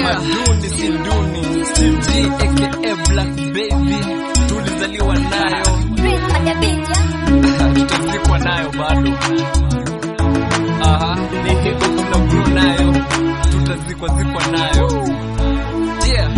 Tamaduni si duni, Steve G aka Black Baby, tulizaliwa nayo, tutazikwa nayo bado. Aha, ni hip hop na grow nayo, tutazikwa zikwa nayo. Yeah.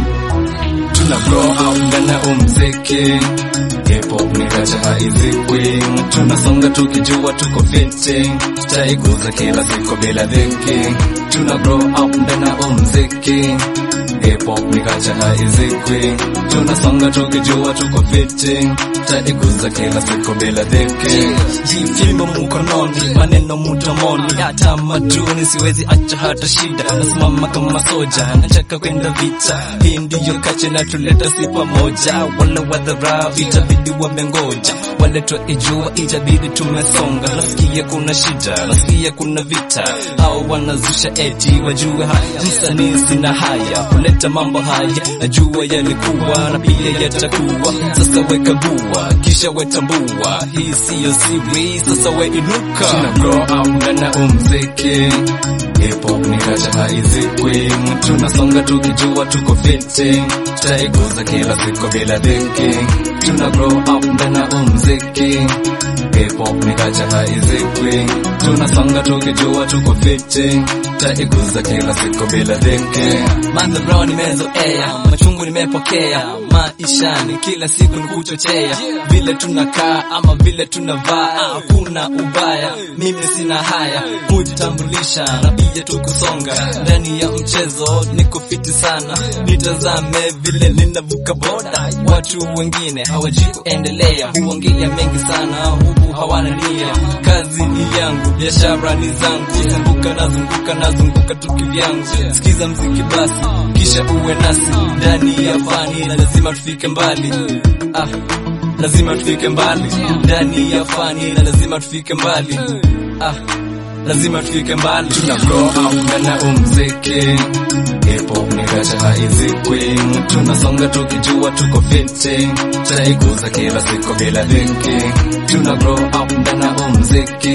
tuna grow up ndani ya umziki hip hop ni kacha haizikwi tunasonga tukijua tuko fiti tutaiguza kila siku bila dhiki tuna grow up ndani ya umziki hip hop ni kacha haizikwi tunasonga tukijua tuko fiti tutaiguza kila siku bila dhiki jifimbo mkononi maneno mdomoni hata maduni siwezi acha hata shida nasimama kama soja nataka kwenda vita hii ndiyo kache na tuleta si pamoja wala wadharau itabidi wamengoja wale twaijua itabidi tumesonga nasikia kuna shida nasikia kuna vita au wanazusha eti wajue haya msanii sina haya kuleta mambo haya najua yalikuwa na pia yatakuwa sasa wekagua kisha wetambua hii siyo siri sasa weinuka tuna grow up ndani ya umziki hip hop ni kacha haizikwi tunasonga tukijua tuko fiti tutaiguza kila siku bila dhiki tuna grow up ndani ya umziki hip hop ni kacha haizikwi tunasonga tukijua tuko fiti tutaiguza kila siku bila dhiki madharau nimezoea machungu nimepokea maishani kila siku ni kuchochea vile tunakaa ama vile tunavaa hakuna ubaya mimi sina haya kujitambulisha na pia tukusonga ndani ya mchezo niko fiti sana nitazame vile ninavuka boda watu wengine hawajui kuendelea huongea mengi sana huku hawana nia kazi ni yangu biashara ni zangu zunguka nazunguka nazunguka tu kivyangu sikiza mziki basi kisha uwe nasi ndani ya fani lazima tufike mbali ah lazima tufike mbali ndani ya fani na lazima tufike mbali ah lazima tufike mbali tuna grow up ndani ya umziki hip hop ni kacha haizikwi tunasonga tukijua tuko fiti tutaiguza kila siku bila dhiki tuna grow up ndani ya umziki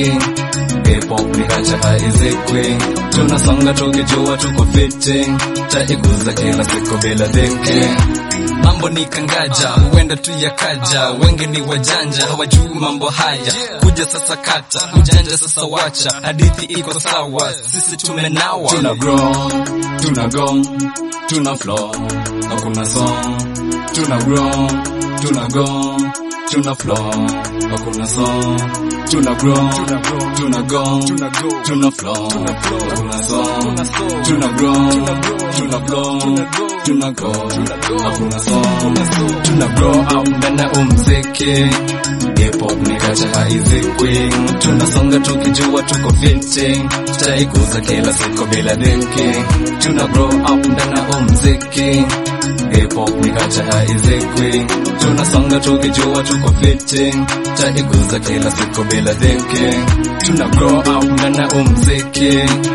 hip hop ni kacha haizikwi tunasonga tukijua tuko fiti tutaiguza kila siku bila dhiki mambo ni kangaja huenda tu yakaja wengi ni wajanja hawajui mambo haya kuja sasa kata ujanja sasa wacha hadithi iko sawa sisi tumenawa tuna grow tuna go tuna flow hakuna song tuna grow tuna go tuna flow hakuna song tuna grow tuna go tuna flow hakuna song tuna grow tuna flow tuna go hakuna song tuna grow up ndani ya umziki hip hop ni kacha haizikwi tunasonga tukijua tuko fiti tutaiguza kila siku bila dhiki tuna grow up ndani ya umziki hip hop ni kacha haizikwi tunasonga tukijua tuko fiti tutaiguza kila siku bila dhiki tuna grow up ndani ya umziki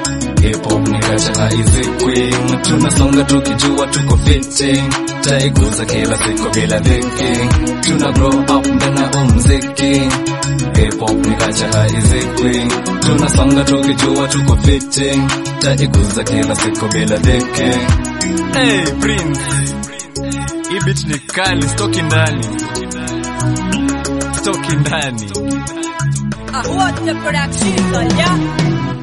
hip hop ni kacha haizikwi tunasonga tukijua tuko fiti tutaiguza kila siku bila dhiki tuna grow up ndani ya umziki hip hop ni kacha haizikwi tunasonga tukijua tuko fiti tutaiguza kila siku bila dhiki Hey, Prince. Hii beat ni kali, stoki ndani. Stoki ndani. Ah, what the production, yeah?